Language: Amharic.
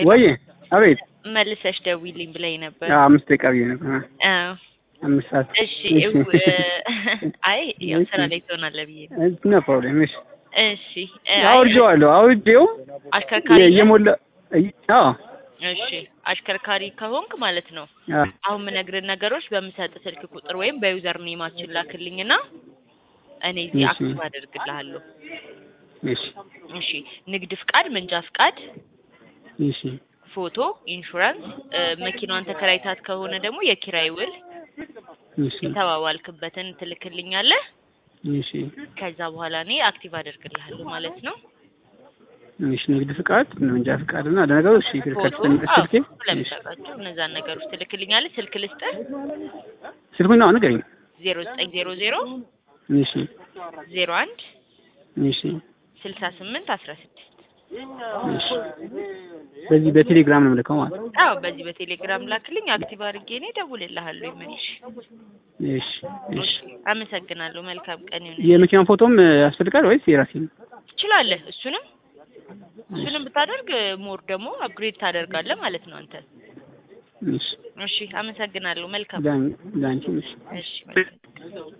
ወይ አቤት መልሰሽ ደውይልኝ ብለኝ ነበር። አዎ፣ አምስት ደቂቃ ብዬ ነበር። አዎ አምስት ሰዓት እሺ። እው አይ ያው ስራ ላይ ትሆናለህ ብዬ ነው። ኖ ፕሮብሌም። እሺ እሺ እ፣ አይ፣ አውርጄዋለሁ። አውርጄው አሽከርካሪ ነህ? እየሞላ አዎ እሺ አሽከርካሪ ከሆንክ ማለት ነው አዎ አሁን የምነግርህ ነገሮች በምሰጥ ስልክ ቁጥር ወይም በዩዘር ኔማችን ላክልኝና እኔ እዚህ እሺ። አክቲቭ አደርግልሃለሁ። እሺ እሺ ንግድ ፍቃድ፣ መንጃ ፍቃድ፣ እሺ ፎቶ፣ ኢንሹራንስ፣ እ፣ መኪናዋን ተከራይታት ከሆነ ደግሞ የኪራይ ውል እሺ የተባባልክበትን ትልክልኛለህ። እሺ ከዛ በኋላ እኔ አክቲቭ አደርግልሃለሁ ማለት ነው። እሺ ንግድ ፍቃድ፣ መንጃ ፍቃድ እና ለነገሩ እሺ ፎቶ ከስተን ስልኬ እሺ ስለምሰጣቸው እነዛን ነገሮች ትልክልኛለህ። ስልክ ልስጥህ ስልኩን ነው ንገረኝ። ዜሮ ዘጠኝ ዜሮ ዜሮ እሺ ዜሮ አንድ እሺ ስልሳ ስምንት አስራ ስድስት እሺ በዚህ በቴሌግራም ነው የምልከው ማለት ነው። አዎ በዚህ በቴሌግራም ላክልኝ። አክቲቭ አድርጌ እኔ እደውልልሃለሁ። ይመልሽ። እሺ እሺ አመሰግናለሁ። መልካም ቀን ይሁን። የመኪናውን ፎቶም ያስፈልጋል ወይስ የራሴ ነው? ትችላለህ። እሱንም እሱንም ብታደርግ ሞር ደግሞ አፕግሬድ ታደርጋለህ ማለት ነው አንተ። እሺ እሺ አመሰግናለሁ። መልካም ዳን ዳንቺ እሺ እሺ መልካም